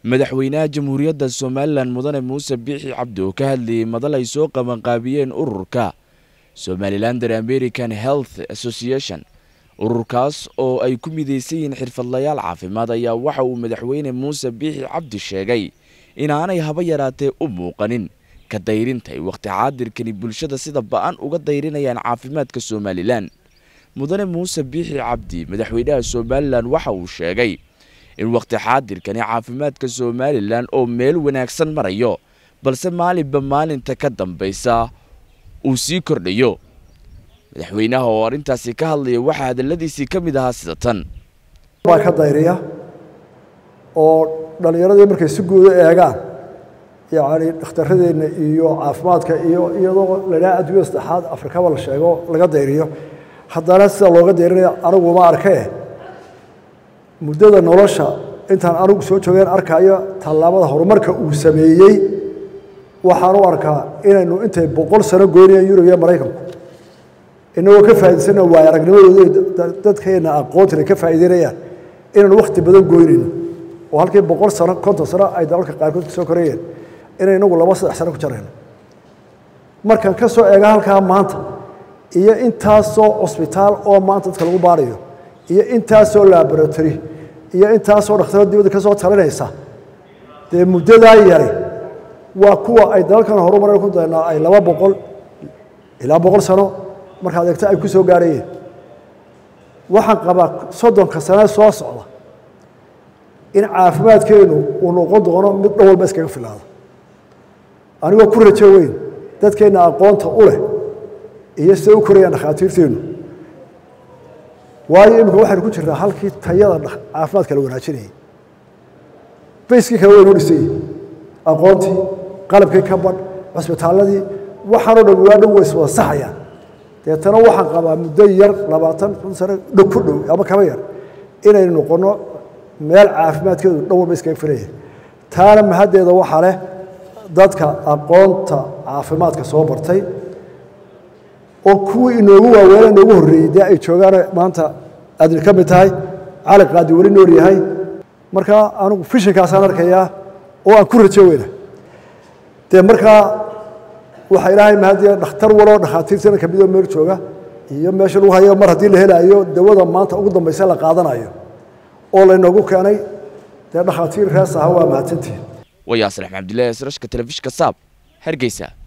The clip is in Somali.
madaxweynaha jamhuuriyadda somalilan mudane muuse biixi cabdi oo ka hadlayay madal ay soo qabanqaabiyeen ururka somalilander american health association ururkaas oo ay ku midaysan yihiin xirfadlayaal caafimaad ayaa waxa uu madaxweyne muuse biixi cabdi sheegay inaanay haba yaraatee u muuqanin ka dayrinta ay wakhti xaadirkani bulshada sida ba-an uga dayrinayaan caafimaadka somalilan mudane muuse biixi cabdi madaxweynaha somalilan waxa uu sheegay in wakhti xaadirkani caafimaadka somalilan oo meel wanaagsan marayo balse maalinba maalinta ka dambaysa uu sii kordhayo madaxweynaha oo arrintaasi ka hadlaya waxaa hadalladiisii ka mid ahaa sida tan baa ka dayriya oo dhallinyaradii markay si guuda eegaan yacni dhakhtaradeenna iyo caafimaadka iyo iyadoo ladhaha adduunyada saddexaad afrikaba la sheego laga dayriyo haddana sida looga dayrinaya aniguma arkee muddada nolosha intaan anigu soo joogeen arkayo tallaabada horumarka uu sameeyey waxaan u arkaa inaynu intay boqol sano goynayaan yurub iyo maraykanku inagoo ka faa'idaysana waaya aragnimadooda dadkeena aqoontina ka faa'iideynayaan inaynu wakhti badan goynayno oo halkii boqol sano konton sano ay dalalka qaarkood kasoo korayeen inay inagu laba saddex sano ku jarayno markaan ka soo eega halkaa maanta iyo intaasoo cusbitaal oo maanta dadka lagu baarayo iyo intaasoo laboratory iyo intaasoo dhakhtaro dibadda ka soo talinaysa dee muddadaa yari waa kuwa ay dalalkan horumaran ku daynaa ay laba boqol ilaa boqol sano markaad eegto ay ku soo gaarayeen waxaan qabaa soddonka sane soo socda in caafimaadkeenu uu noqon doono mid dhan walba iskaga filaada anigoo ku rajo weyn dadkeenna aqoonta u leh iyo siday u korayaan dhakhaatiirteennu waayo iminka waxaynu ku jirnaa halkii tayada caafimaadka la wanaajinayay bayskii kale waynoo dhisayey aqoontii qalabkii ka badh cusbitaalladii waxaanoo dhan waa dhan way iswada saxayaan deetana waxaan qabaa muddo yar labaatan kun sano dhow ku dhow ama kaba yar inaynu noqonno meel caafimaadkeedu dhan walba iskaga filaya taana mahaddeeda waxaa leh dadka aqoonta caafimaadka soo bartay oo kuwii inoogu waaweena inoogu horreeyey dee ay joogaan maanta aadna ka mid tahay cali qaadi weli nool yahay markaa anigu fishinkaasaan arkayaa oo aan ku rajo weyna dee markaa waxaa ilaahay mahadiya dhakhtar waloo dhakhaatiirtana ka midoo meel jooga iyo meesha lagu hayo mar haddii la helaayo dawada maanta ugu dambaysa la qaadanayo oo laynoogu keenay dee dhakhaatiir rees aha waa mahadsantihin wayaasalax cabdillahi asrashka telefishka saab hargeysa